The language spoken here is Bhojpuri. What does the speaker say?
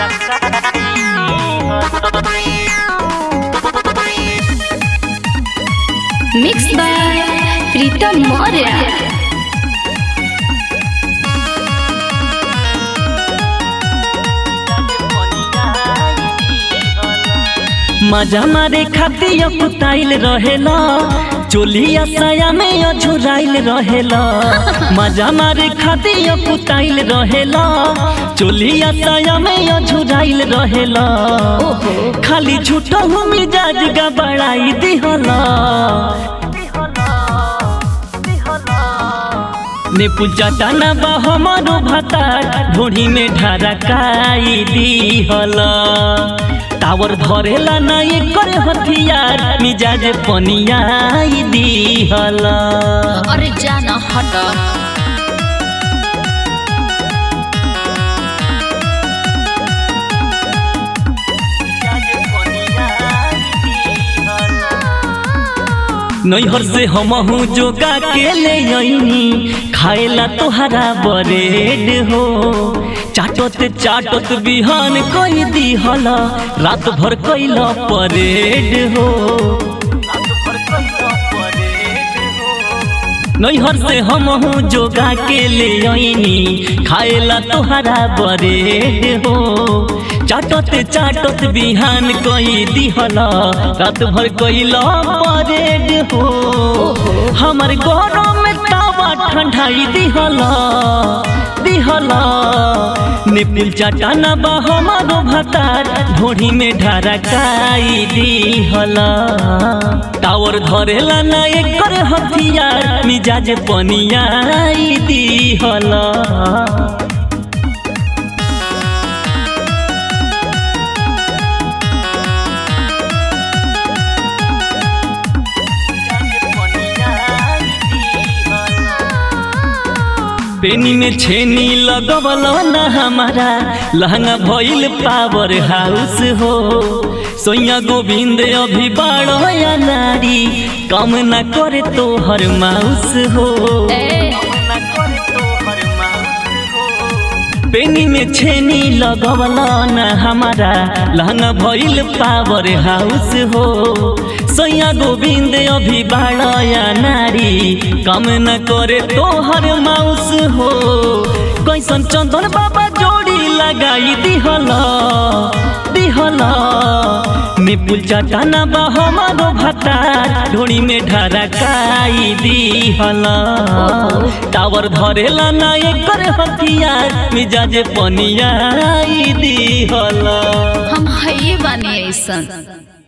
मिक्स बाय प्रीतम मौर्य मजा मारे खातिर कुताइल रहेला चोलिया साया में अझुराइल रहेला मजा मारे खातिर कुताइल रहेला चोलिया साया में अझुराइल रहेला खाली झूठो हूँ मिजाज गबड़ाई दिहला ने पूजा टाना बा हमारो भातार ढोढ़ी में ढारकाई दिहला टावर धरेला ना एकर हथियार मिजाज पनियाई दिहला अरे जाना हट नैहर से हमहू जोगा के ले अइनी खाएला तोहरा बरेड हो चाटत चाटत बिहान कई दिहला रात भर कैला परेड हो नैहर से हमहू जोगा के ले अइनी खाएला तोहरा बरेड हो चाटत चाटत बिहान कई दिहला रात भर कैला परेड हो हमर गरम में तावा ठंडाई दिहला दिहला निपुल चाटाना बा हमारो भातार ढोढ़ी में ढारकाई दिहला टावर धरेला ना एकर हथियार मिजाज पनियाई दिहला पेनी में छेनी लगवल ना हमारा लहंगा भइल पावर हाउस हो सोया गोविंद अभी बाड़ो या नारी कम न करे तो हर माउस हो पेनी में छेनी लगवल ना हमारा लहंगा भइल पावर हाउस हो सोया गोविंद अभी बाड़या नारी कम न करे तोहर माउस हो कैसन चंदन बाबा जोड़ी लगाई दिहला दिहला निपुल चाटाना बा हमारो भातार ढोड़ी में ढारकाई दिहला टावर धरेला ना एकर हथियार मिजाज पनियाई दिहला हम है बानी ऐसन